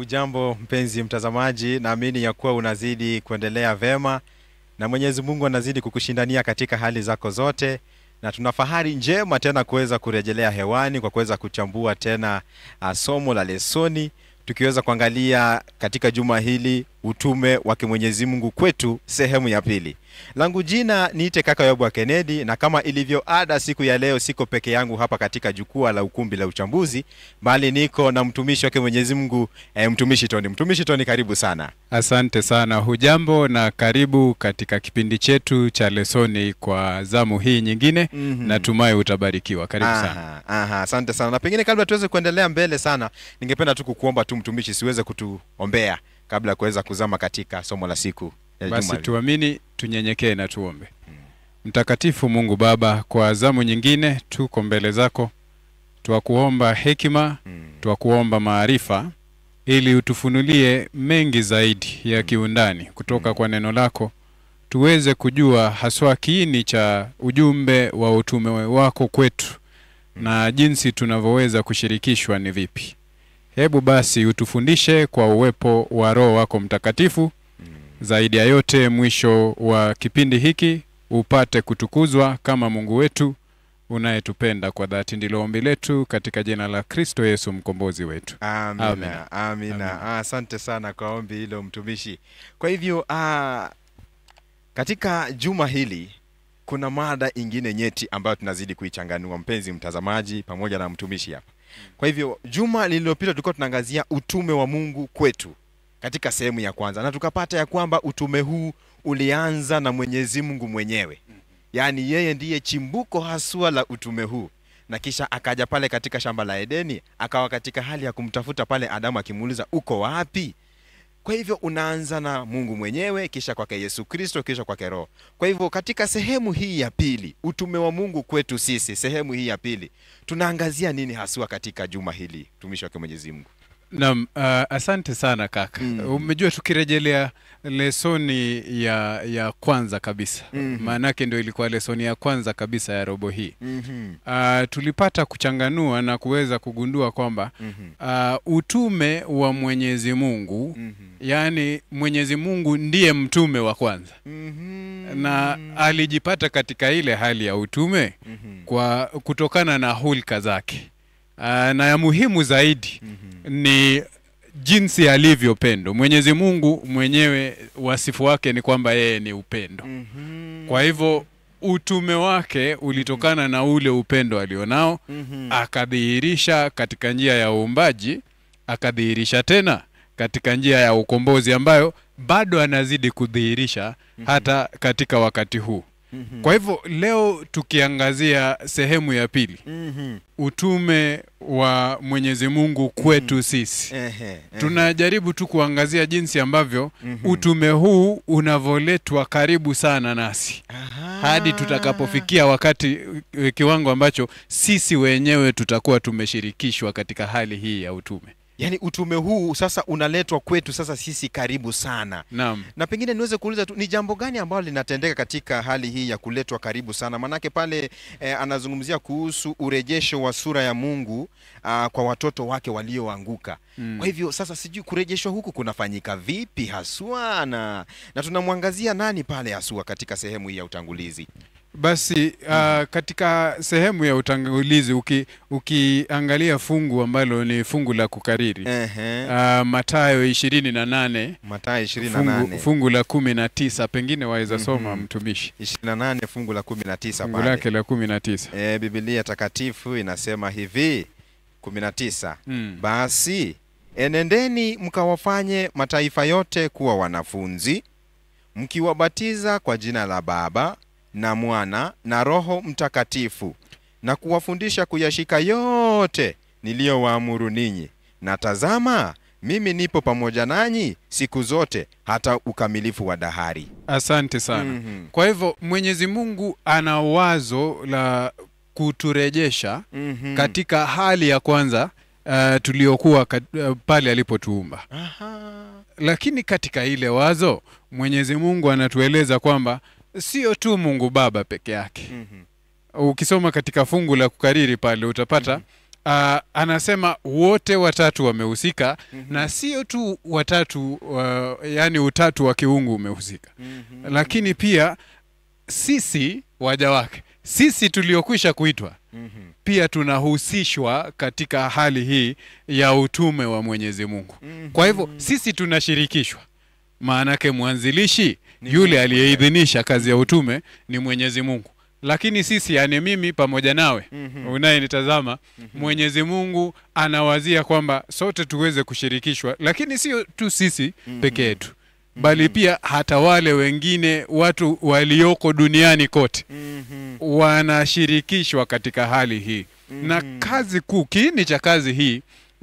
Hujambo mpenzi mtazamaji, naamini ya kuwa unazidi kuendelea vema na Mwenyezi Mungu anazidi kukushindania katika hali zako zote, na tuna fahari njema tena kuweza kurejelea hewani kwa kuweza kuchambua tena uh, somo la lesoni tukiweza kuangalia katika juma hili utume wa Mwenyezi Mungu kwetu sehemu ya pili. Langu jina niite kaka Yobu wa Kennedy, na kama ilivyo ada, siku ya leo siko peke yangu hapa katika jukwaa la ukumbi la uchambuzi, bali niko na mtumishi wake Mwenyezi Mungu eh, mtumishi Tony. Mtumishi Tony, karibu sana. Asante sana, hujambo na karibu katika kipindi chetu cha lesoni kwa zamu hii nyingine. Mhm. Natumai utabarikiwa. Karibu sana. Aha, aha, asante sana. Na pengine kabla tuweze kuendelea mbele sana, ningependa tu kukuomba tu mtumishi, siweze kutuombea kabla ya kuweza kuzama katika somo la siku ya Basi juma hili. tuamini, tunyenyekee na tuombe. Mtakatifu Mungu Baba, kwa zamu nyingine tuko mbele zako, twakuomba hekima, Mm. twakuomba maarifa, ili utufunulie mengi zaidi ya kiundani kutoka kwa neno lako, tuweze kujua haswa kiini cha ujumbe wa utume wako kwetu na jinsi tunavyoweza kushirikishwa ni vipi. Hebu basi utufundishe kwa uwepo wa Roho wako Mtakatifu. Zaidi ya yote, mwisho wa kipindi hiki upate kutukuzwa kama Mungu wetu unayetupenda kwa dhati. Ndilo ombi letu katika jina la Kristo Yesu mkombozi wetu. Amina, Amina. amina. Amina. Ah, Asante sana kwa ombi hilo mtumishi. Kwa hivyo ah, katika juma hili kuna mada ingine nyeti ambayo tunazidi kuichanganua, mpenzi mtazamaji pamoja na mtumishi hapa. Kwa hivyo juma lililopita tulikuwa tunaangazia utume wa Mungu kwetu katika sehemu ya kwanza, na tukapata ya kwamba utume huu ulianza na Mwenyezi Mungu mwenyewe, yaani yeye ndiye chimbuko haswa la utume huu na kisha akaja pale katika shamba la Edeni, akawa katika hali ya kumtafuta pale Adamu, akimuuliza uko wapi? Kwa hivyo unaanza na Mungu mwenyewe, kisha kwake Yesu Kristo, kisha kwake Roho. Kwa hivyo katika sehemu hii ya pili, utume wa Mungu kwetu sisi, sehemu hii ya pili, tunaangazia nini haswa katika juma hili, mtumishi wake Mwenyezi Mungu? Naam, uh, asante sana kaka. Mm. Umejua tukirejelea lesoni ya ya kwanza kabisa, Mhm. maanake ndio ilikuwa lesoni ya kwanza kabisa ya robo hii. Mhm, Uh, tulipata kuchanganua na kuweza kugundua kwamba mhm, uh, utume wa Mwenyezi Mungu mhm, yaani Mwenyezi Mungu ndiye mtume wa kwanza mhm, na alijipata katika ile hali ya utume mhm, kwa kutokana na hulka zake. Uh, na ya muhimu zaidi mhm, ni jinsi alivyo pendo. Mwenyezi Mungu mwenyewe wasifu wake ni kwamba yeye ni upendo. mhm, Kwa hivyo utume wake ulitokana na ule upendo alionao, mhm, akadhihirisha katika njia ya uumbaji, akadhihirisha tena katika njia ya ukombozi ambayo bado anazidi kudhihirisha hata katika wakati huu. mhm, Kwa hivyo leo tukiangazia sehemu ya pili, mhm, utume wa Mwenyezi Mungu kwetu sisi. ehe, ehe, Tunajaribu tu kuangazia jinsi ambavyo mhm. utume huu unavyoletwa karibu sana nasi Aha. hadi tutakapofikia wakati e, kiwango ambacho sisi wenyewe tutakuwa tumeshirikishwa katika hali hii ya utume. Yaani utume huu sasa unaletwa kwetu sasa sisi karibu sana. Naam. Na pengine niweze kuuliza tu ni jambo gani ambalo linatendeka katika hali hii ya kuletwa karibu sana? Manake pale eh, anazungumzia kuhusu urejesho wa sura ya Mungu ah, kwa watoto wake walioanguka. Mm. Kwa hivyo sasa sijui kurejeshwa huku kunafanyika vipi haswa na, na tunamwangazia nani pale haswa katika sehemu hii ya utangulizi? Basi uh, katika sehemu ya utangulizi uki, ukiangalia fungu ambalo ni fungu la kukariri Ehe. uh, Mathayo ishirini na nane Mathayo 28. fungu, fungu la kumi na tisa pengine waweza soma Mhm. mtumishi 28 fungu la 19 fungu pale. lake la kumi na tisa E, Biblia takatifu inasema hivi 19 mm. basi enendeni mkawafanye mataifa yote kuwa wanafunzi mkiwabatiza kwa jina la Baba na Mwana na Roho Mtakatifu na kuwafundisha kuyashika yote niliyowaamuru ninyi, na tazama, mimi nipo pamoja nanyi siku zote hata ukamilifu wa dahari. Asante sana. Mhm. Kwa hivyo Mwenyezi Mungu ana wazo la kuturejesha Mhm. katika hali ya kwanza uh, tuliokuwa kat- uh, pale alipotuumba, Aha. lakini katika ile wazo Mwenyezi Mungu anatueleza kwamba sio tu Mungu Baba peke yake. Mhm. Ukisoma katika fungu la kukariri pale utapata uh, anasema wote watatu wamehusika na sio tu watatu uh, yani utatu wa kiungu umehusika lakini pia sisi waja wake sisi tuliokwisha kuitwa pia tunahusishwa katika hali hii ya utume wa Mwenyezi Mungu. Kwa hivyo sisi tunashirikishwa, maanake mwanzilishi yule aliyeidhinisha kazi ya utume ni Mwenyezi Mungu, lakini sisi, yani mimi pamoja nawe unayenitazama, Mwenyezi Mungu anawazia kwamba sote tuweze kushirikishwa, lakini sio tu sisi peke yetu bali pia hata wale wengine watu walioko duniani kote wanashirikishwa katika hali hii na kazi kuu, kiini cha kazi hii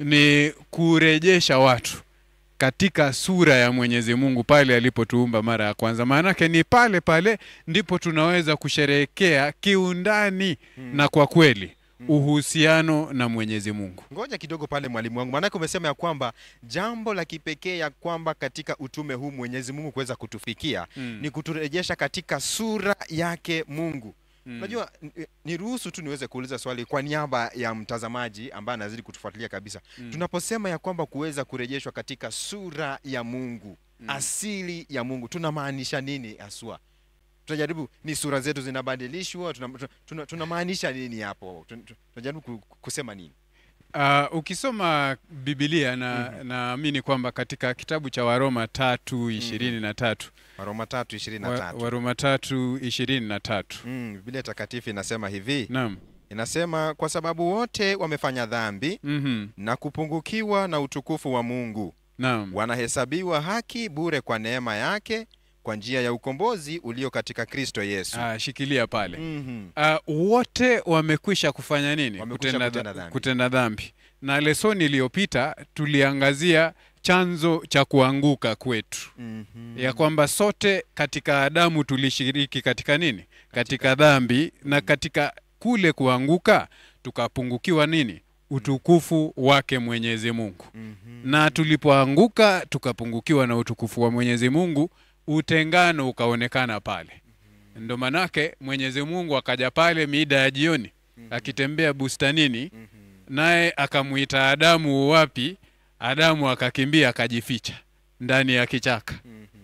ni kurejesha watu katika sura ya Mwenyezi Mungu pale alipotuumba mara ya kwanza. Maanake ni pale pale ndipo tunaweza kusherehekea kiundani na kwa kweli uhusiano na Mwenyezi Mungu. Ngoja kidogo pale mwalimu wangu, maanake umesema ya kwamba jambo la kipekee ya kwamba katika utume huu Mwenyezi Mungu kuweza kutufikia Mm. ni kuturejesha katika sura yake Mungu. Mm. Unajua, ni- niruhusu tu niweze kuuliza swali kwa niaba ya mtazamaji ambaye anazidi kutufuatilia kabisa. Mm. Tunaposema ya kwamba kuweza kurejeshwa katika sura ya Mungu, asili ya Mungu, tunamaanisha nini haswa? Tunajaribu, ni sura zetu zinabadilishwa, tunamaanisha tuna, tuna tunamaanisha nini hapo? Tun- tun- Tunajaribu ku- kusema nini? Uh, ukisoma Biblia na naamini kwamba katika kitabu cha Waroma tatu ishirini na tatu Waroma tatu ishirini na wa, tatu. Waroma tatu ishirini na tatu Mm, Biblia takatifu inasema hivi, naam. inasema kwa sababu wote wamefanya dhambi Mhm. na kupungukiwa na utukufu wa Mungu, Naam. wanahesabiwa haki bure kwa neema yake kwa njia ya ukombozi ulio katika Kristo Yesu. Ah, shikilia pale. Mhm. Uh, wote wamekwisha kufanya nini? Wamekwisha kutenda dhambi. kutenda dhambi. Na lesoni iliyopita tuliangazia chanzo cha kuanguka kwetu, Mhm. ya kwamba sote katika Adamu tulishiriki katika nini? Katika dhambi, na katika kule kuanguka tukapungukiwa nini? Utukufu wake Mwenyezi Mungu. Mhm. Na tulipoanguka tukapungukiwa na utukufu wa Mwenyezi Mungu, utengano ukaonekana pale. Ndo manake Mwenyezi Mungu akaja pale mida ya jioni akitembea bustanini, naye akamwita Adamu wapi? Adamu akakimbia akajificha ndani ya kichaka.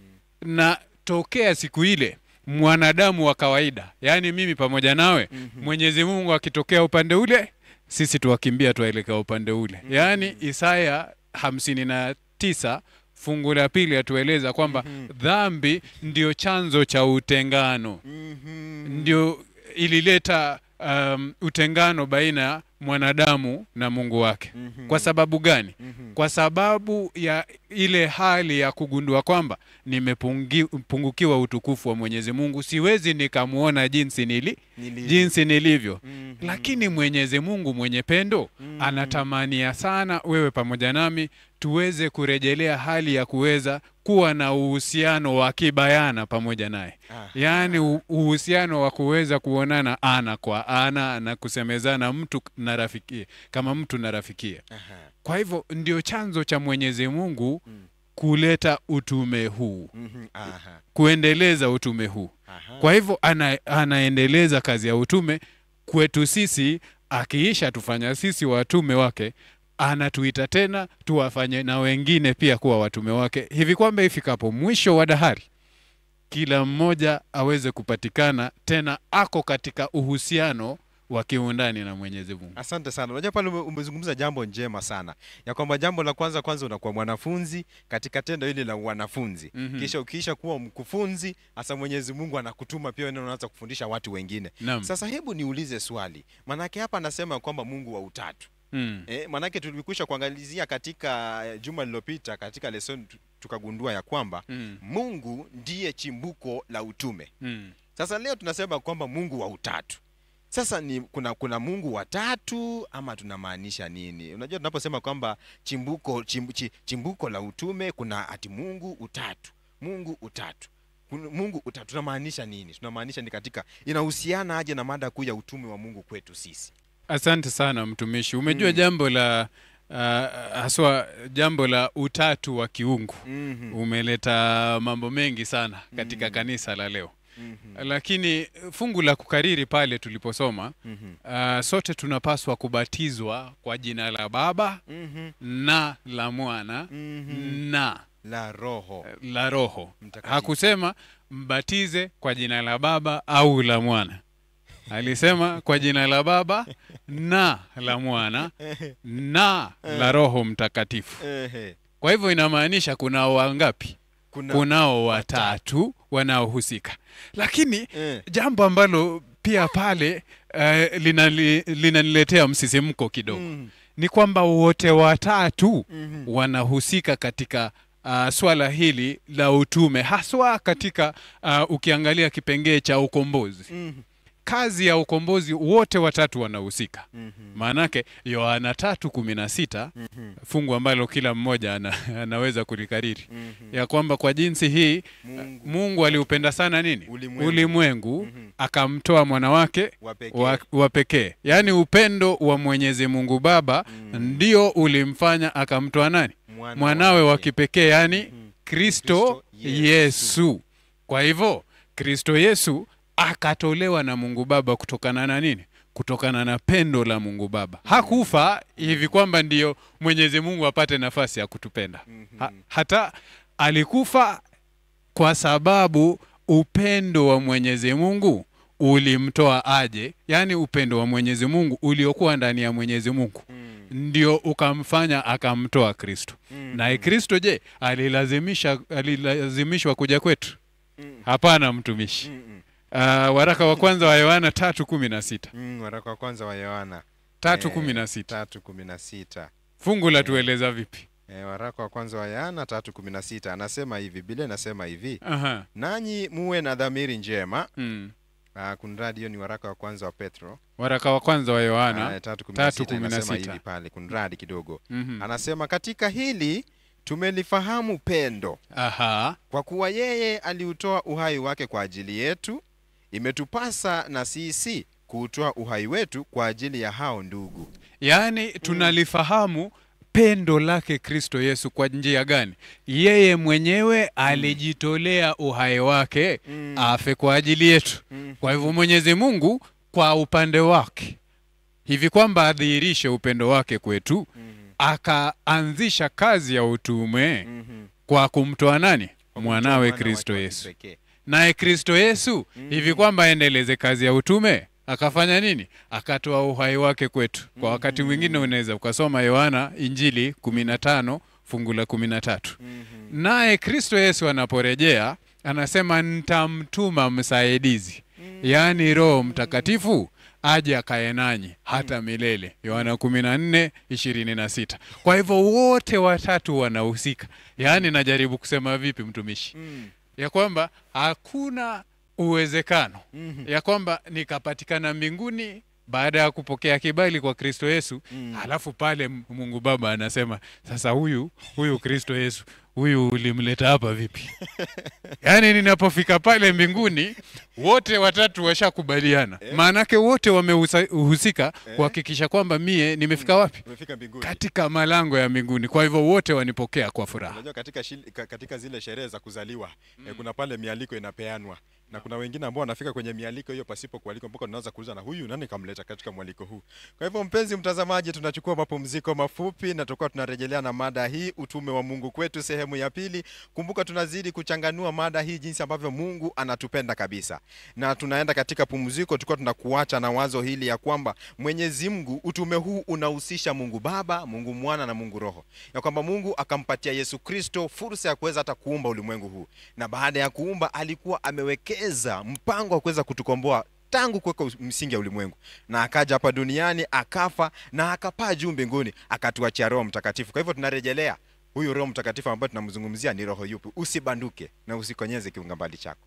Na tokea siku ile mwanadamu wa kawaida, yaani mimi pamoja nawe, Mwenyezi Mungu akitokea upande ule, sisi tuwakimbia tuwaelekea upande ule. Yaani Isaya hamsini na tisa fungu la pili atueleza kwamba dhambi ndio chanzo cha utengano Mhm. ndio ilileta um, utengano baina ya mwanadamu na Mungu wake. Mhm. Kwa sababu gani? Mhm. Kwa sababu ya ile hali ya kugundua kwamba nimepungukiwa utukufu wa Mwenyezi Mungu, siwezi nikamwona jinsi nili Nili- jinsi nilivyo. Mhm. Lakini Mwenyezi Mungu mwenye pendo Mhm. anatamania sana wewe pamoja nami tuweze kurejelea hali ya kuweza kuwa na uhusiano wa kibayana pamoja naye Ah. yaani u- uhusiano wa kuweza kuonana ana kwa ana na kusemezana mtu na rafikie kama mtu na rafikie. Aha. Kwa hivyo ndio chanzo cha Mwenyezi Mungu Mm. kuleta utume huu, Mhm. Aha. kuendeleza utume huu. Aha. Kwa hivyo ana, anaendeleza kazi ya utume kwetu sisi, akiisha tufanya sisi watume wake, anatuita tena tuwafanye na wengine pia kuwa watume wake, hivi kwamba ifikapo mwisho wa dahari kila mmoja aweze kupatikana tena ako katika uhusiano wa kiundani na Mwenyezi Mungu. Asante sana. Unajua pale ume- umezungumza jambo njema sana ya kwamba jambo la kwanza kwanza unakuwa mwanafunzi katika tendo hili la wanafunzi Mhm. kisha ukiisha kuwa mkufunzi, hasa Mwenyezi Mungu anakutuma pia wewe unaanza kufundisha watu wengine. Naam. Sasa hebu niulize swali, manake hapa anasema kwamba Mungu wa utatu Mm. E, manake tulikwisha kuangalizia katika eh, juma lililopita katika lesson tu- tukagundua ya kwamba Mm. Mungu ndiye chimbuko la utume. Mm. Sasa leo tunasema kwamba Mungu wa utatu. Sasa ni kuna kuna Mungu wa tatu ama tunamaanisha nini? Unajua tunaposema kwamba chimbuko chim, chi- chimbuko la utume kuna ati Mungu utatu. Mungu utatu. Kuna- Mungu utatu tunamaanisha nini? Tunamaanisha ni katika inahusiana aje na mada kuu ya utume wa Mungu kwetu sisi? Asante sana mtumishi. Umejua Mm. jambo la uh, haswa jambo la utatu wa kiungu Mhm. umeleta mambo mengi sana katika Mm. kanisa la leo. Mhm. lakini fungu la kukariri pale tuliposoma Mhm. uh, sote tunapaswa kubatizwa kwa jina la Baba Mhm. na la Mwana Mhm. na La roho la Roho. Mtakatifu. Hakusema mbatize kwa jina la Baba au la Mwana, alisema kwa jina la Baba na la Mwana na la Roho Mtakatifu. Ehe. Kwa hivyo inamaanisha kunao wangapi? Kuna, Kunao watatu wanaohusika, lakini Eh. jambo ambalo pia pale uh, linali- linaniletea msisimko kidogo Mhm. ni kwamba wote watatu Mhm. wanahusika katika uh, swala hili la utume haswa katika uh, ukiangalia kipengee cha ukombozi Mhm. kazi ya ukombozi wote watatu wanahusika Mhm. maanake yohana tatu kumi na sita Mhm. fungu ambalo kila mmoja ana, anaweza kulikariri Mhm. ya kwamba kwa jinsi hii Mungu mungu aliupenda sana nini Ulimwengu. ulimwengu Mhm. akamtoa mwana wake wa pekee. wa, wa pekee yaani upendo wa mwenyezi mungu baba Mm. ndio ulimfanya akamtoa nani Mwana mwanawe wa wake. kipekee yaani Mhm. kristo Kristo yesu. Yesu. kwa hivyo kristo yesu akatolewa na mungu baba kutokana na nini kutokana na pendo la mungu baba hakufa hivi kwamba ndiyo mwenyezi mungu apate nafasi ya kutupenda Mhm. ha, hata alikufa kwa sababu upendo wa mwenyezi mungu ulimtoa aje yaani upendo wa mwenyezi mungu uliokuwa ndani ya mwenyezi mungu Mhm. ndio ukamfanya akamtoa kristo Mhm. naye kristo je alilazimisha alilazimishwa kuja kwetu Mhm. hapana mtumishi Mhm. uh, waraka wa kwanza wa yohana tatu kumi na sita Mhm. Waraka wa kwanza wa Yohana tatu Eh, kumi na sita tatu kumi na sita fungu la tueleza vipi E, waraka wa kwanza wa Yohana tatu kumi na sita anasema hivi, Biblia inasema hivi, Aha. nanyi muwe na dhamiri njema. Mm. Uh, kunradi, hiyo ni waraka wa kwanza wa Petro waraka wa kwanza wa Ah, yohana tatu kumi na tatu sita kumi na inasema sita. hivi pale, kunradi kidogo, Mhm. anasema katika hili tumelifahamu pendo, aha kwa kuwa yeye aliutoa uhai wake kwa ajili yetu, imetupasa na sisi kuutoa uhai wetu kwa ajili ya hao ndugu. yaani tunalifahamu pendo lake kristo yesu kwa njia gani yeye mwenyewe alijitolea uhai wake Mm. afe kwa ajili yetu Mm. kwa hivyo mwenyezi mungu kwa upande wake hivi kwamba adhihirishe upendo wake kwetu Mhm. akaanzisha kazi ya utume Mhm. kwa kumtoa nani Kwa mwanawe kumtoa mwana kristo wake wa yesu kipekee. naye kristo yesu Mm. hivi kwamba aendeleze kazi ya utume akafanya nini akatoa uhai wake kwetu kwa wakati mwingine unaweza ukasoma yohana injili 15 fungu la 13 Mhm. naye kristo yesu anaporejea anasema nitamtuma msaidizi yaani roho mtakatifu aje akae nanyi hata milele yohana 14 26 kwa hivyo wote watatu wanahusika yaani najaribu kusema vipi mtumishi Mhm. ya kwamba hakuna uwezekano Mhm. ya kwamba nikapatikana mbinguni baada ya kupokea kibali kwa kristo yesu Mm. halafu pale M- mungu baba anasema sasa huyu huyu kristo yesu huyu ulimleta hapa vipi yaani ninapofika pale mbinguni wote watatu washakubaliana maanake wote wamehusika kuhakikisha kwamba mie nimefika wapi Umefika mbinguni. katika malango ya mbinguni kwa hivyo wote wanipokea kwa furaha Unajua katika, shil, ka- katika zile sherehe za kuzaliwa eh, kuna pale mialiko inapeanwa na kuna wengine ambao wanafika kwenye mialiko hiyo pasipo kualikwa, mpaka tunaanza kuuliza na huyu nani kamleta katika mwaliko huu. Kwa hivyo, mpenzi mtazamaji, tunachukua mapumziko mafupi na tutakuwa tunarejelea na mada hii, utume wa Mungu kwetu, sehemu ya pili. Kumbuka tunazidi kuchanganua mada hii, jinsi ambavyo Mungu anatupenda kabisa, na tunaenda katika pumziko, tukiwa tunakuacha na wazo hili ya kwamba Mwenyezi Mungu, utume huu unahusisha Mungu Baba, Mungu Mwana na Mungu Roho, ya kwamba Mungu akampatia Yesu Kristo fursa ya kuweza hata kuumba ulimwengu huu, na baada ya kuumba alikuwa amewekeza mpango wa kuweza kutukomboa tangu kuweka us- msingi ya ulimwengu, na akaja hapa duniani akafa na akapaa juu mbinguni, akatuachia Roho Mtakatifu. Kwa hivyo tunarejelea huyu Roho Mtakatifu ambaye tunamzungumzia ni roho yupi? Usibanduke na usikonyeze kiunga mbali chako.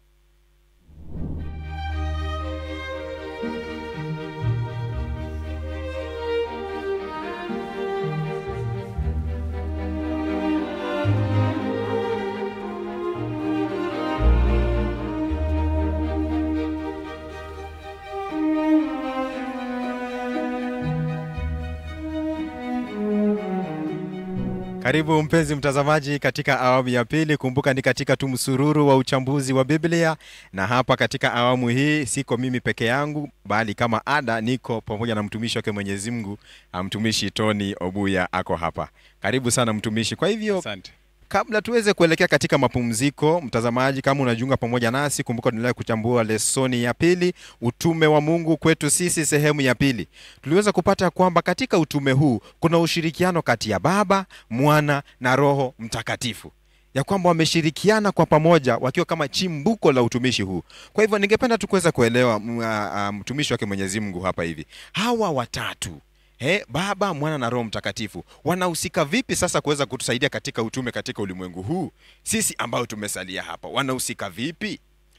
Karibu mpenzi mtazamaji katika awamu ya pili. Kumbuka ni katika tu msururu wa uchambuzi wa Biblia, na hapa katika awamu hii siko mimi peke yangu, bali kama ada niko pamoja na mtumishi wake Mwenyezi Mungu, ah, mtumishi Tony Obuya ako hapa. Karibu sana mtumishi. Kwa hivyo Asante. kabla tuweze kuelekea katika mapumziko, mtazamaji, kama unajiunga pamoja nasi, kumbuka tunaendelea kuchambua lesoni ya pili, utume wa Mungu kwetu sisi, sehemu ya pili. Tuliweza kupata kwamba katika utume huu kuna ushirikiano kati ya Baba, Mwana na Roho Mtakatifu, ya kwamba wameshirikiana kwa pamoja wakiwa kama chimbuko la utumishi huu. Kwa hivyo ningependa tu kuweza kuelewa m- a- a, mtumishi wake Mwenyezi Mungu hapa hivi, hawa watatu He, Baba, Mwana na Roho Mtakatifu wanahusika vipi sasa kuweza kutusaidia katika utume katika ulimwengu huu? Sisi ambao tumesalia hapa wanahusika vipi?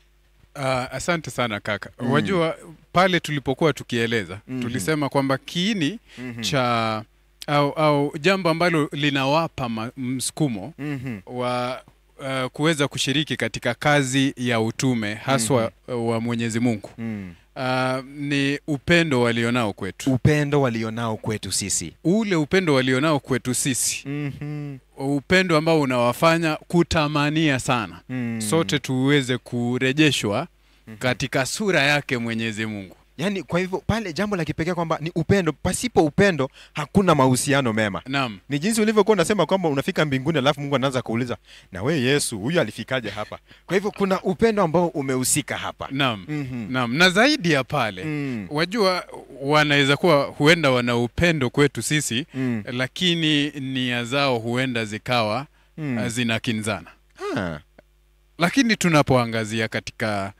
Uh, asante sana kaka. Wajua pale tulipokuwa tukieleza Mhm. tulisema kwamba kiini Mhm. cha au, au jambo ambalo linawapa ma- msukumo Mhm. wa uh, kuweza kushiriki katika kazi ya utume haswa wa Mwenyezi Mungu Mm. uh, ni upendo walionao kwetu. Upendo walionao kwetu sisi. Ule upendo walionao kwetu sisi, Mhm. upendo ambao unawafanya kutamania sana Mm. sote tuweze kurejeshwa katika sura yake Mwenyezi Mungu. Yaani, kwa hivyo pale jambo la kipekee kwamba ni upendo. Pasipo upendo hakuna mahusiano mema. Naam. Ni jinsi ulivyokuwa unasema kwamba unafika mbinguni alafu Mungu anaanza kuuliza na we Yesu, huyu alifikaje hapa? Kwa hivyo kuna upendo ambao umehusika hapa. Naam. Mhm. Naam, na zaidi ya pale Mm. wajua, wanaweza kuwa huenda wana upendo kwetu sisi Mm. lakini nia zao huenda zikawa Mm. uh, zinakinzana, Ah. lakini tunapoangazia katika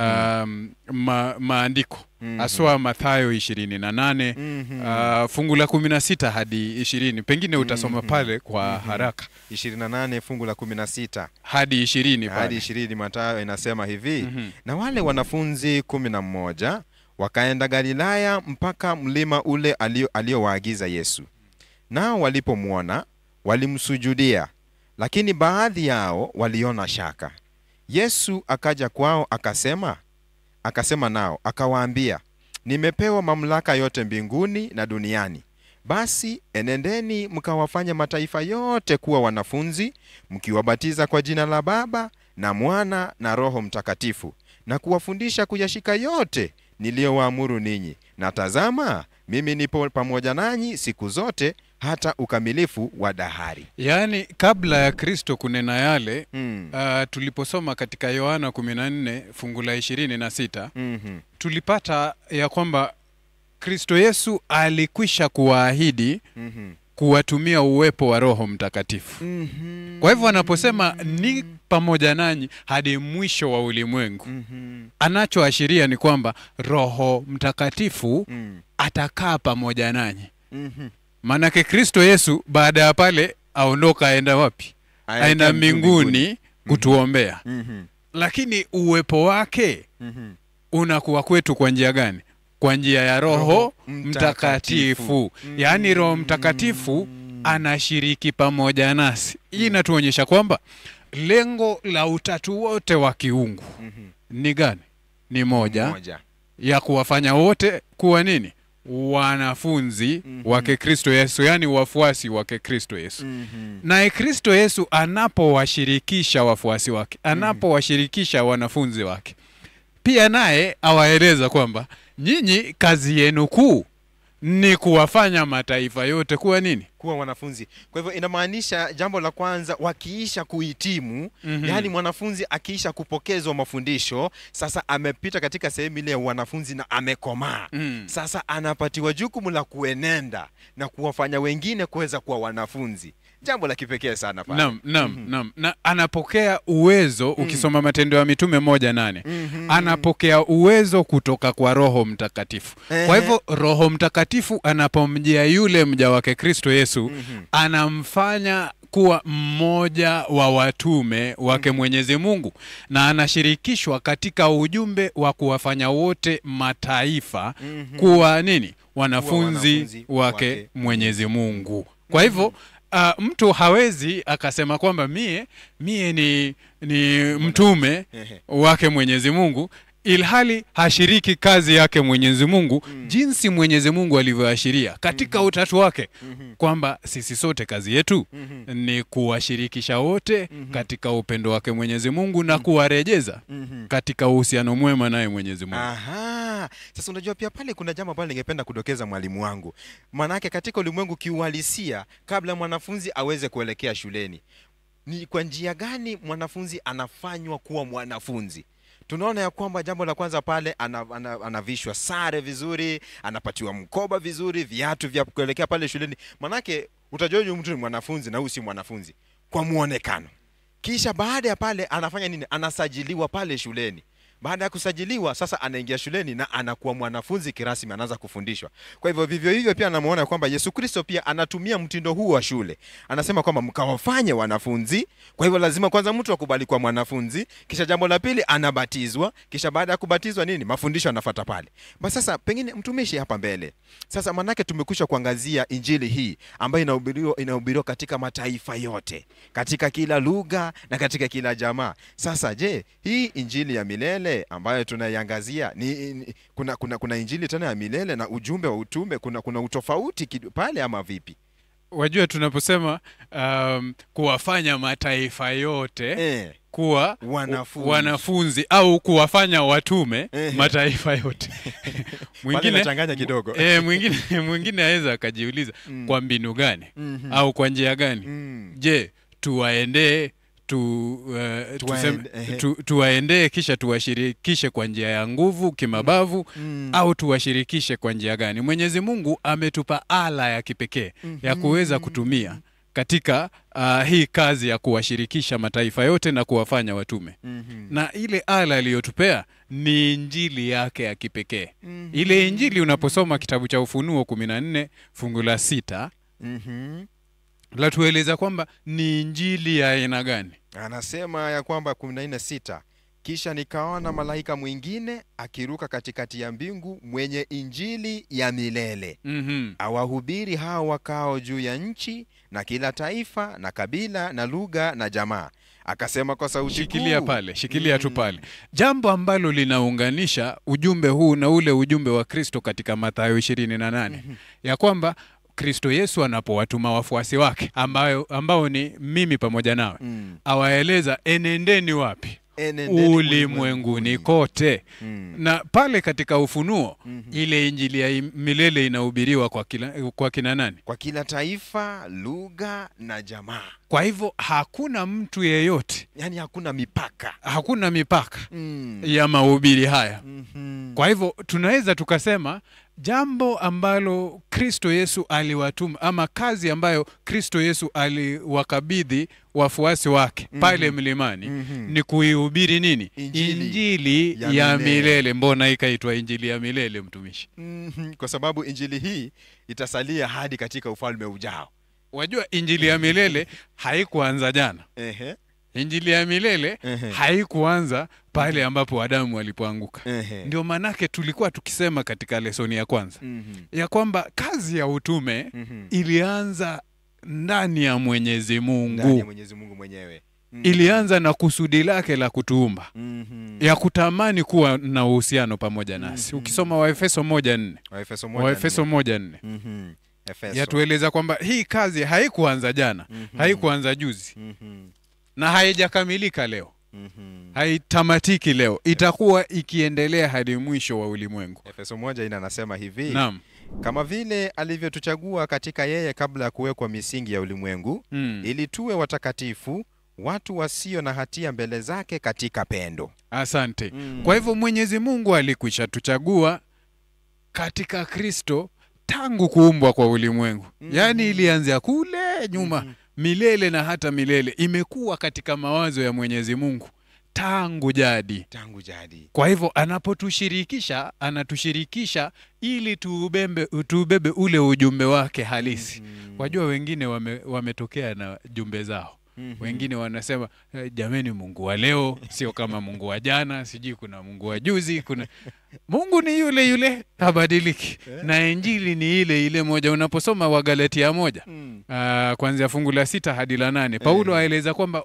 um, ma, maandiko Mhm. haswa Mathayo ishirini na nane Mhm. uh, fungu la kumi na sita hadi ishirini pengine utasoma pale kwa haraka 28 fungu la 16 hadi ishirini hadi pale. ishirini Mathayo inasema hivi Mhm. na wale wanafunzi kumi na mmoja wakaenda Galilaya mpaka mlima ule alio- aliowaagiza Yesu. Nao walipomwona walimsujudia, lakini baadhi yao waliona shaka. Yesu akaja kwao akasema, akasema nao akawaambia, nimepewa mamlaka yote mbinguni na duniani. Basi enendeni mkawafanye mataifa yote kuwa wanafunzi, mkiwabatiza kwa jina la Baba na Mwana na Roho Mtakatifu, na kuwafundisha kuyashika yote niliyowaamuru ninyi. Na tazama, mimi nipo pamoja nanyi siku zote hata ukamilifu wa dahari. Yaani kabla ya Kristo kunena yale Mm. uh, tuliposoma katika Yohana 14 fungu la ishirini na sita Mhm. tulipata ya kwamba Kristo Yesu alikwisha kuwaahidi Mhm. kuwatumia uwepo wa Roho Mtakatifu. Mhm. Kwa hivyo anaposema ni pamoja nanyi hadi mwisho wa ulimwengu, Mhm. anachoashiria ni kwamba Roho Mtakatifu Mm. atakaa pamoja nanyi. Mhm. Maanake Kristo Yesu baada ya pale aondoka, aenda wapi? Aenda mbinguni kutuombea, Mhm. lakini uwepo wake Mhm. unakuwa kwetu kwa njia gani? Kwa njia ya Roho Roho Mtakatifu. Mtakatifu. Yaani Roho Mtakatifu anashiriki pamoja nasi. Hii inatuonyesha kwamba lengo la utatu wote wa kiungu Mhm. ni gani? Ni moja, Moja. ya kuwafanya wote kuwa nini? Wanafunzi Mhm. wake Kristo Yesu, yaani wafuasi wake Kristo Yesu. Mhm. Naye Kristo Yesu anapowashirikisha wafuasi wake, anapowashirikisha wanafunzi wake, pia naye awaeleza kwamba nyinyi kazi yenu kuu ni kuwafanya mataifa yote kuwa nini? kuwa wanafunzi. Kwa hivyo inamaanisha jambo la kwanza, wakiisha kuhitimu Mhm. yaani mwanafunzi akiisha kupokezwa mafundisho, sasa amepita katika sehemu ile ya wanafunzi na amekomaa Mm. sasa anapatiwa jukumu la kuenenda na kuwafanya wengine kuweza kuwa wanafunzi. Jambo la kipekee sana pale. Naam, naam, naam. Na anapokea uwezo ukisoma Matendo ya Mitume moja nane Mhm. anapokea uwezo kutoka kwa Roho Mtakatifu. Kwa Ehe. hivyo Roho Mtakatifu anapomjia yule mja wake Kristo Yesu Mhm. anamfanya kuwa mmoja wa watume wake Mwenyezi Mungu na anashirikishwa katika ujumbe wa kuwafanya wote mataifa Mhm. kuwa nini? Wanafunzi wanafunzi wake wake Mwenyezi Mungu. Kwa hivyo uh, mtu hawezi akasema kwamba mie mie ni, ni mtume Ehe. wake Mwenyezi Mungu ilhali hashiriki kazi yake Mwenyezi Mungu Mm. jinsi Mwenyezi Mungu alivyoashiria katika utatu wake Mhm. kwamba sisi sote kazi yetu Mhm. ni kuwashirikisha wote Mhm. katika upendo wake Mwenyezi Mungu na kuwarejeza Mhm. katika uhusiano mwema naye Mwenyezi Mungu. Aha. Sasa unajua pia pale kuna jambo ambalo ningependa kudokeza mwalimu wangu. Maanake katika ulimwengu kiuhalisia, kabla mwanafunzi aweze kuelekea shuleni, ni kwa njia gani mwanafunzi anafanywa kuwa mwanafunzi? Tunaona ya kwamba jambo la kwanza pale ana, ana, anavishwa sare vizuri, anapatiwa mkoba vizuri, viatu vya kuelekea pale shuleni. Manake utajua huyu mtu ni mwanafunzi na huyu si mwanafunzi kwa muonekano. Kisha baada ya pale anafanya nini? Anasajiliwa pale shuleni. Baada ya kusajiliwa sasa anaingia shuleni na anakuwa mwanafunzi kirasmi, anaanza kufundishwa. Kwa hivyo vivyo hivyo pia anamuona kwamba Yesu Kristo pia anatumia mtindo huu wa shule. Anasema kwamba mkawafanye wanafunzi. Kwa hivyo lazima kwanza mtu akubali kuwa mwanafunzi, kisha jambo la pili anabatizwa, kisha baada ya kubatizwa nini, mafundisho anafuata pale. Basi sasa pengine mtumishi hapa mbele sasa, manake tumekwisha kuangazia injili hii ambayo inahubiriwa inahubiriwa katika mataifa yote, katika kila lugha na katika kila jamaa. Sasa je, hii injili ya milele ambayo tunaiangazia ni, ni kuna, kuna, kuna injili tena ya milele na ujumbe wa utume, kuna, kuna utofauti kidu- pale ama vipi? Wajua, tunaposema um, kuwafanya mataifa yote Eh, kuwa Wanafunzi. wanafunzi au kuwafanya watume Ehe. mataifa yote pale mwingine nachanganya kidogo. e, mwingine mwingine aweza akajiuliza Mm. kwa mbinu gani Mhm. au kwa njia gani Mm. je tuwaendee tu, uh, tuseme, ehe. tu, tuwaendee kisha tuwashirikishe kwa njia ya nguvu kimabavu Mm. au tuwashirikishe kwa njia gani mwenyezi mungu ametupa ala ya kipekee ya kuweza kutumia katika uh, hii kazi ya kuwashirikisha mataifa yote na kuwafanya watume Mhm. na ile ala aliyotupea ni injili yake ya kipekee Mhm. ile injili unaposoma kitabu cha ufunuo 14 fungu la sita Mhm. latueleza kwamba ni injili ya aina gani Anasema ya kwamba kumi na nne sita kisha nikaona malaika mwingine akiruka katikati ya mbingu mwenye injili ya milele mm-hmm. awahubiri hao wakao juu ya nchi na kila taifa na kabila na lugha na jamaa akasema kwa sauti shikilia kuu, pale shikilia tu Mm. pale jambo ambalo linaunganisha ujumbe huu na ule ujumbe wa kristo katika mathayo ishirini na nane ya kwamba kristo yesu anapowatuma wafuasi wake ambayo, ambao ni mimi pamoja nawe Mm. awaeleza enendeni wapi Enendeni ulimwenguni kote Mm. na pale katika ufunuo Mhm. ile injili ya im- milele inahubiriwa kwa, kila, kwa kina nani kwa kila taifa lugha na jamaa kwa hivyo hakuna mtu yeyote yaani hakuna mipaka hakuna mipaka mm. ya mahubiri haya Mhm. kwa hivyo tunaweza tukasema jambo ambalo kristo yesu aliwatuma ama kazi ambayo kristo yesu aliwakabidhi wafuasi wake Mhm. pale mlimani Mhm. ni kuihubiri nini Injili injili ya ya, milele. milele. mbona ikaitwa injili ya milele mtumishi Mhm. kwa sababu injili hii itasalia hadi katika ufalme ujao wajua injili ya milele haikuanza jana Ehe. injili ya milele Ehe. haikuanza pale ambapo adamu walipoanguka Ehe. ndio maanake tulikuwa tukisema katika lesoni ya kwanza Mhm. ya kwamba kazi ya utume Mhm. ilianza ndani ya mwenyezi ndani ya mungu mwenyezi mungu mwenyewe Mhm. ilianza na kusudi lake la kutuumba Mhm. ya kutamani kuwa na uhusiano pamoja nasi Mhm. ukisoma waefeso moja nne waefeso moja waefeso nne. moja nne Mhm. Efeso. yatueleza kwamba hii kazi haikuanza jana Mhm. haikuanza juzi Mhm. na haijakamilika leo Mhm. haitamatiki leo itakuwa ikiendelea hadi mwisho wa ulimwengu efeso moja ina anasema hivi naam kama vile alivyotuchagua katika yeye kabla ya kuwekwa misingi ya ulimwengu mm. ili tuwe watakatifu watu wasio na hatia mbele zake katika pendo asante Mm. kwa hivyo mwenyezi mungu alikwisha tuchagua katika kristo tangu kuumbwa kwa ulimwengu Mhm. yaani ilianzia kule nyuma Mhm. milele na hata milele imekuwa katika mawazo ya mwenyezi mungu tangu jadi tangu jadi kwa hivyo anapotushirikisha anatushirikisha ili tuubembe, tuubebe ule ujumbe wake halisi Mhm. wajua wengine wame, wametokea na jumbe zao Mhm. wengine wanasema "Eh, jameni mungu wa leo sio kama mungu wa jana sijui kuna mungu wa juzi kuna mungu ni yule yule habadiliki na injili ni ile ile moja unaposoma wagalatia moja Mm. uh, kuanzia fungu la sita hadi la nane paulo Eh. aeleza kwamba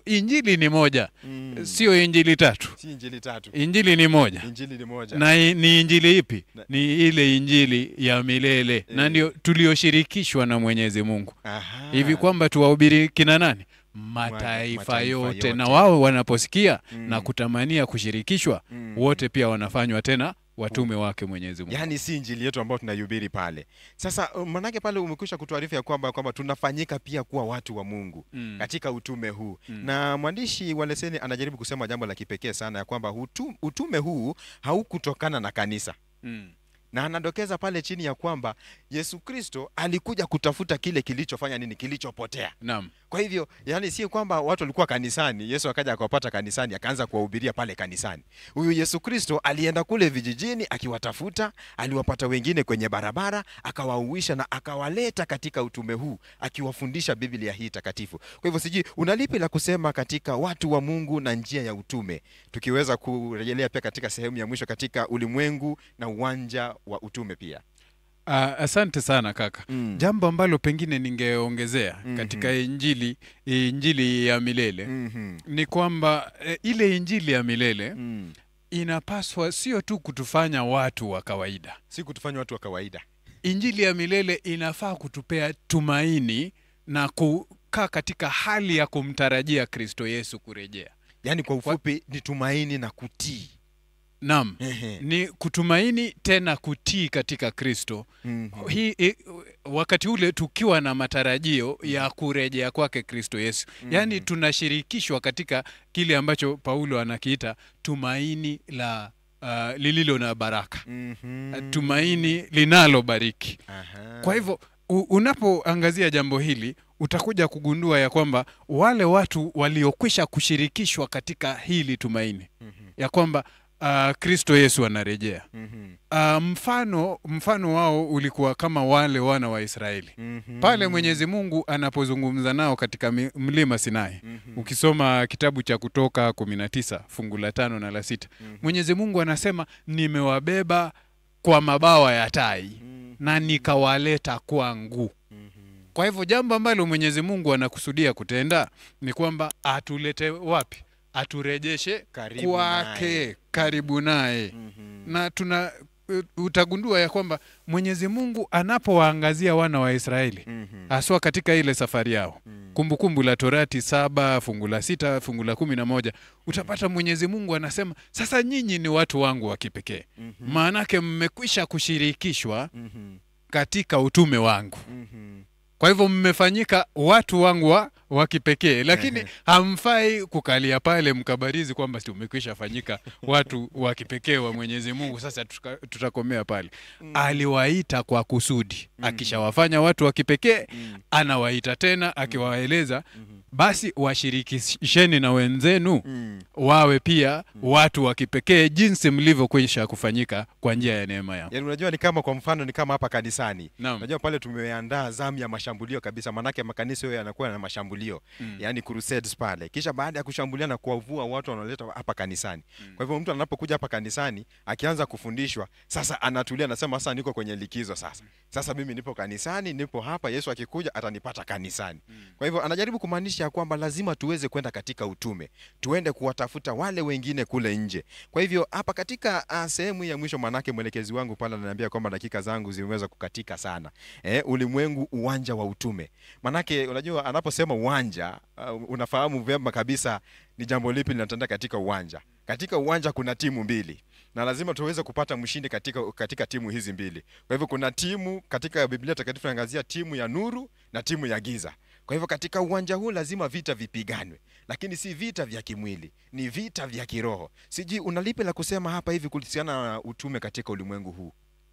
injili ni moja Mm. sio injili tatu si injili tatu injili ni moja injili ni moja na i- ni injili ipi Na- ni ile injili ya milele na Eh. ndio tulioshirikishwa na mwenyezi mungu Aha. hivi kwamba tuwahubiri kina nani mataifa, mataifa yote. yote. na wao wanaposikia Mm. na kutamania kushirikishwa Mm. wote pia wanafanywa tena watume wake mwenyezi mungu yaani si injili yetu ambayo tunaihubiri pale sasa uh, manake pale umekwisha kutuarifu ya kwamba kwamba tunafanyika pia kuwa watu wa mungu Mm. katika utume huu Mm. na mwandishi wa leseni anajaribu kusema jambo la kipekee sana ya kwamba utu, utume huu haukutokana na kanisa Mm. na anadokeza pale chini ya kwamba yesu kristo alikuja kutafuta kile kilichofanya nini kilichopotea naam kwa hivyo yani si kwamba watu walikuwa kanisani yesu akaja akawapata kanisani akaanza kuwahubiria pale kanisani huyu yesu kristo alienda kule vijijini akiwatafuta aliwapata wengine kwenye barabara akawauisha na akawaleta katika utume huu akiwafundisha biblia hii takatifu kwa hivyo sijui unalipi la kusema katika watu wa mungu na njia ya utume tukiweza kurejelea pia katika sehemu ya mwisho katika ulimwengu na uwanja wa utume pia Ah, asante sana kaka Mm. jambo ambalo pengine ningeongezea Mhm. katika injili injili ya milele Mhm. ni kwamba e, ile injili ya milele Mm. inapaswa sio tu kutufanya watu wa kawaida si kutufanya watu wa kawaida injili ya milele inafaa kutupea tumaini na kukaa katika hali ya kumtarajia kristo yesu kurejea yaani kwa ufupi ni tumaini na kutii naam Ehe. ni kutumaini tena kutii katika kristo Mhm. hii i- wakati ule tukiwa na matarajio ya kurejea kwake kristo yesu yaani tunashirikishwa katika kile ambacho paulo anakiita tumaini la uh, lililo na baraka Mhm. tumaini linalobariki Aha. kwa hivyo u- unapoangazia jambo hili utakuja kugundua ya kwamba wale watu waliokwisha kushirikishwa katika hili tumaini Mhm. ya kwamba uh, kristo yesu anarejea Mhm. uh, mfano mfano wao ulikuwa kama wale wana wa israeli Mhm. pale mwenyezi mungu anapozungumza nao katika mi- mlima sinai Mhm. ukisoma kitabu cha kutoka 19 fungu la tano na la sita Mhm. mwenyezi mungu anasema nimewabeba kwa mabawa ya tai Mhm. na nikawaleta kwangu Mhm. kwa hivyo jambo ambalo mwenyezi mungu anakusudia kutenda ni kwamba atulete wapi aturejeshe Karibu kwake naye. karibu naye Mhm. na tuna u- utagundua ya kwamba mwenyezi mungu anapowaangazia wana wa israeli Mhm. haswa katika ile safari yao Mhm. kumbukumbu la torati saba fungu la sita fungu la kumi na moja utapata mwenyezi mungu anasema sasa nyinyi ni watu wangu wa kipekee Mhm. maanake mmekwisha kushirikishwa Mhm. katika utume wangu Mhm. kwa hivyo mmefanyika watu wangu wa, wa kipekee lakini hamfai kukalia pale mkabarizi kwamba tumekwisha fanyika watu wa kipekee wa mwenyezi mungu sasa tuka, tutakomea pale aliwaita kwa kusudi akishawafanya watu wa kipekee Mhm. anawaita tena akiwaeleza Mhm. basi washirikisheni na wenzenu Mhm. wawe pia watu wa kipekee jinsi mlivyokwisha kufanyika kwa njia ya neema yangu yaani unajua ni kama kwa mfano ni kama hapa kanisani Naam. unajua pale tumeandaa zamu ya mashambulio kabisa maanake makanisa hayo yanakuwa na mashambulio Mm. yaani crusades pale kisha baada ya kushambulia na kuwavua watu wanaoleta hapa kanisani kwa hivyo mtu anapokuja hapa kanisani akianza kufundishwa sasa anatulia anasema sasa niko kwenye likizo sasa sasa mimi nipo kanisani nipo hapa yesu akikuja atanipata kanisani kwa hivyo anajaribu kumaanisha ya kwamba lazima tuweze kwenda katika utume tuende kuwatafuta wale wengine kule nje kwa hivyo hapa katika uh, sehemu ya mwisho manake mwelekezi wangu pale ananiambia kwamba dakika zangu zimeweza kukatika sana eh, ulimwengu uwanja wa utume manake unajua anaposema uwanja uh, unafahamu vyema kabisa ni jambo lipi linatendeka katika uwanja katika uwanja kuna timu mbili na lazima tuweze kupata mshindi katika, katika timu hizi mbili kwa hivyo kuna timu katika biblia takatifu inaangazia timu ya nuru na timu ya giza kwa hivyo katika uwanja huu lazima vita vipiganwe lakini si vita vya kimwili ni vita vya kiroho sijui unalipi la kusema hapa hivi kuhusiana na utume katika ulimwengu huu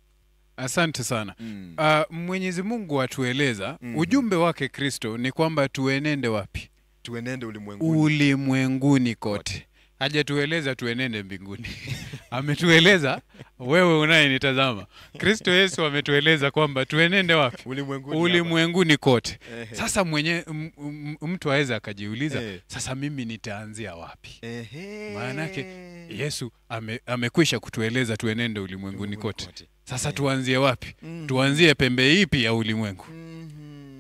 asante sana mm. Uh, Mwenyezi Mungu atueleza Mhm. ujumbe wake Kristo ni kwamba tuenende wapi? tuenende ulimwenguni Ulimwenguni kote. Hajatueleza tuenende mbinguni. ametueleza wewe unayenitazama, Kristo Yesu ametueleza kwamba tuenende wapi? ulimwenguni Ulimwenguni kote. hapa. Ehe. Sasa mwenye m- m- mtu aweza akajiuliza, Eh. sasa mimi nitaanzia wapi? Ehe. Maanake Yesu ame, amekwisha kutueleza tuenende ulimwenguni Ulimwenguni kote. Sasa tuanzie wapi? Mhm. Tuanzie pembe ipi ya ulimwengu? Mhm.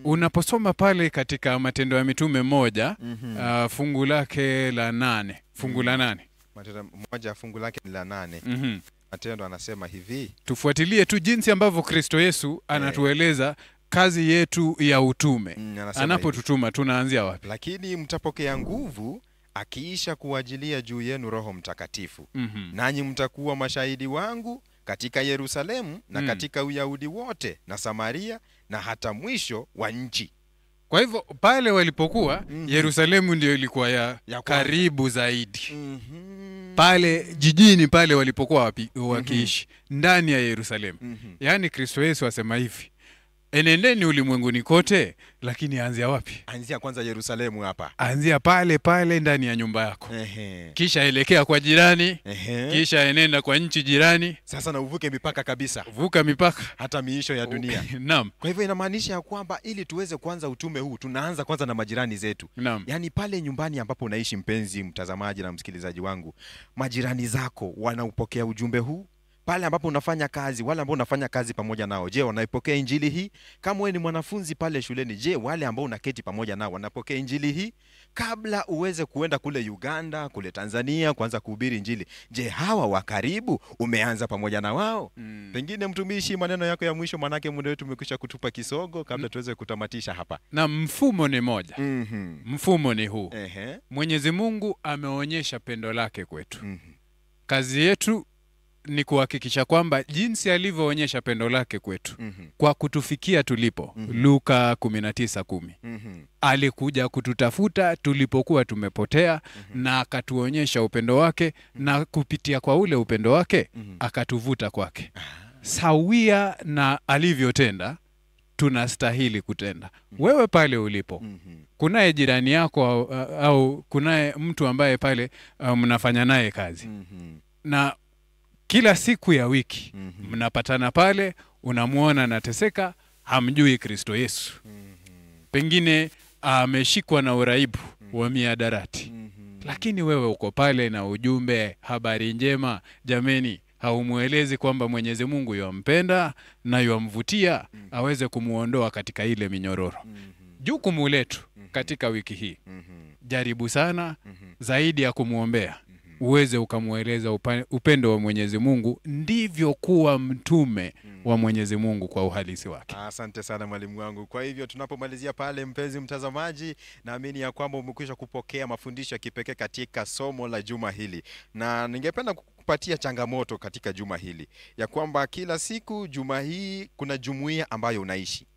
Unaposoma pale katika Matendo ya Mitume moja Mhm. uh, fungu lake la nane fungu la nane Matendo moja fungu lake ni la nane. Mhm. Matendo anasema hivi tufuatilie tu jinsi ambavyo Kristo Yesu anatueleza kazi yetu ya utume. mm, anasema hivi. Anapotutuma tunaanzia wapi? lakini mtapokea nguvu akiisha kuwajilia juu yenu Roho Mtakatifu, Mhm. nanyi mtakuwa mashahidi wangu katika Yerusalemu na Mm. katika Uyahudi wote na Samaria na hata mwisho wa nchi. Kwa hivyo pale walipokuwa Mhm. Yerusalemu ndio ilikuwa ya, Ya kwanza. karibu zaidi Mhm. pale jijini pale walipokuwa wapi, wakiishi ndani ya Yerusalemu. Mhm. Yaani Kristo Yesu asema hivi, enendeni ulimwenguni kote, lakini anzia wapi? Anzia kwanza Yerusalemu hapa. Anzia pale pale ndani ya nyumba yako, Ehe. kisha elekea kwa jirani, Ehe. kisha enenda kwa nchi jirani, Sasa na uvuke mipaka kabisa vuka mipaka hata miisho ya dunia. naam, Kwa hivyo inamaanisha ya kwamba ili tuweze kuanza utume huu tunaanza kwanza na majirani zetu. naam, Yaani pale nyumbani ambapo unaishi, mpenzi mtazamaji na msikilizaji wangu, majirani zako wanaupokea ujumbe huu? Pale ambapo unafanya kazi, wale ambao unafanya kazi pamoja nao, je, wanaipokea injili hii? Kama wewe ni mwanafunzi pale shuleni, je, wale ambao unaketi pamoja nao wanapokea injili hii? Kabla uweze kuenda kule Uganda, kule Tanzania kuanza kuhubiri injili, je, hawa wa karibu umeanza pamoja na wao? Mm. Pengine mtumishi, maneno yako ya mwisho, manake muda wetu umekwisha kutupa kisogo, kabla tuweze kutamatisha hapa. na mfumo ni moja, Mhm. mfumo ni huu. Ehe. Mwenyezi Mungu ameonyesha pendo lake kwetu. Mhm. Kazi yetu ni kuhakikisha kwamba jinsi alivyoonyesha pendo lake kwetu Mhm. kwa kutufikia tulipo. Mhm. Luka 19:10 Mhm. alikuja kututafuta tulipokuwa tumepotea na akatuonyesha upendo wake na kupitia kwa ule upendo wake Mhm. akatuvuta kwake sawia na alivyotenda tunastahili kutenda wewe pale ulipo Mhm. kunaye jirani yako au, au kunaye mtu ambaye pale uh, mnafanya naye kazi Mhm. na kila siku ya wiki Mhm. mnapatana pale unamwona anateseka hamjui kristo yesu pengine ameshikwa na uraibu wa miadarati Mhm. lakini wewe uko pale na ujumbe habari njema jameni haumwelezi kwamba mwenyezi mungu yampenda na yamvutia aweze kumwondoa katika ile minyororo Mhm. jukumu letu katika wiki hii Mhm. jaribu sana Mhm. zaidi ya kumwombea uweze ukamweleza upa- upendo wa mwenyezi mungu ndivyo kuwa mtume wa mwenyezi mungu kwa uhalisi wake Asante sana mwalimu wangu. Kwa hivyo tunapomalizia pale, mpenzi mtazamaji, naamini ya kwamba umekwisha kupokea mafundisho ya kipekee katika somo la juma hili, na ningependa kukupatia changamoto katika juma hili ya kwamba kila siku juma hii kuna jumuiya ambayo unaishi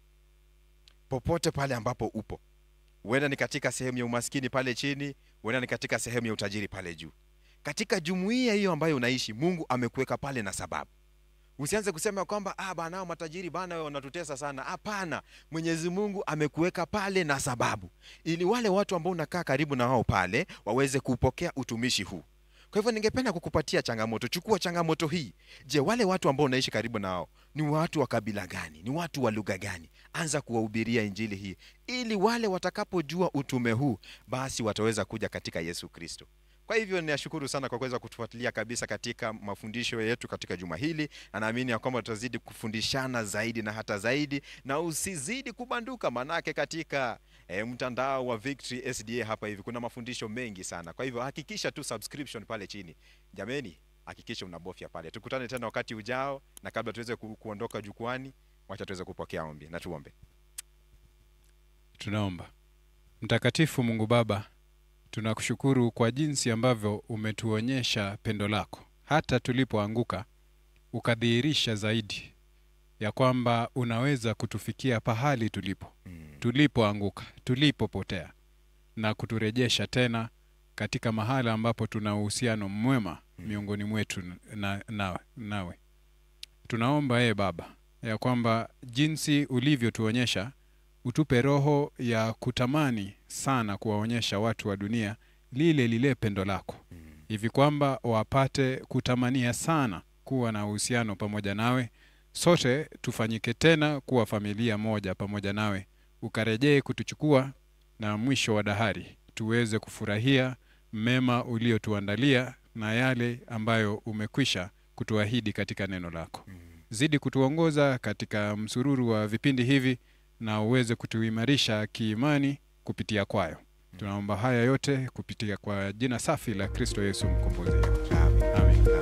popote pale ambapo upo, huenda ni katika sehemu ya umaskini pale chini, huenda ni katika sehemu ya utajiri pale juu. Katika jumuiya hiyo ambayo unaishi, Mungu amekuweka pale na sababu Usianze kusema kwamba ah, bana hao matajiri bana wao wanatutesa sana. Hapana, Mwenyezi Mungu amekuweka pale na sababu, ili wale watu ambao unakaa karibu na wao pale waweze kupokea utumishi huu. Kwa hivyo ningependa kukupatia changamoto. Chukua changamoto hii. Je, wale watu ambao unaishi karibu nao ni watu wa kabila gani? Ni watu wa lugha gani? Anza kuwahubiria injili hii, ili wale watakapojua utume huu, basi wataweza kuja katika Yesu Kristo. Kwa hivyo ninashukuru sana kwa kuweza kutufuatilia kabisa katika mafundisho yetu katika juma hili, na naamini ya kwamba tutazidi kufundishana zaidi na hata zaidi, na usizidi kubanduka, manake katika e, mtandao wa Victory SDA hapa hivi kuna mafundisho mengi sana. Kwa hivyo hakikisha tu subscription pale chini, jameni, hakikisha unabofya pale. Tukutane tena wakati ujao, na kabla tuweze ku, kuondoka jukwani, wacha tuweze kupokea ombi na tuombe. tunaomba mtakatifu mungu baba tunakushukuru kwa jinsi ambavyo umetuonyesha pendo lako hata tulipoanguka ukadhihirisha zaidi ya kwamba unaweza kutufikia pahali tulipo tulipoanguka tulipopotea na kuturejesha tena katika mahala ambapo tuna uhusiano mwema miongoni mwetu na, na, nawe tunaomba ee baba ya kwamba jinsi ulivyotuonyesha utupe roho ya kutamani sana kuwaonyesha watu wa dunia lile lile pendo lako hivi kwamba wapate kutamania sana kuwa na uhusiano pamoja nawe sote tufanyike tena kuwa familia moja pamoja nawe ukarejee kutuchukua na mwisho wa dahari tuweze kufurahia mema uliotuandalia na yale ambayo umekwisha kutuahidi katika neno lako zidi kutuongoza katika msururu wa vipindi hivi na uweze kutuimarisha kiimani kupitia kwayo. Tunaomba haya yote kupitia kwa jina safi la Kristo Yesu mkombozi wetu. Amen. Amen.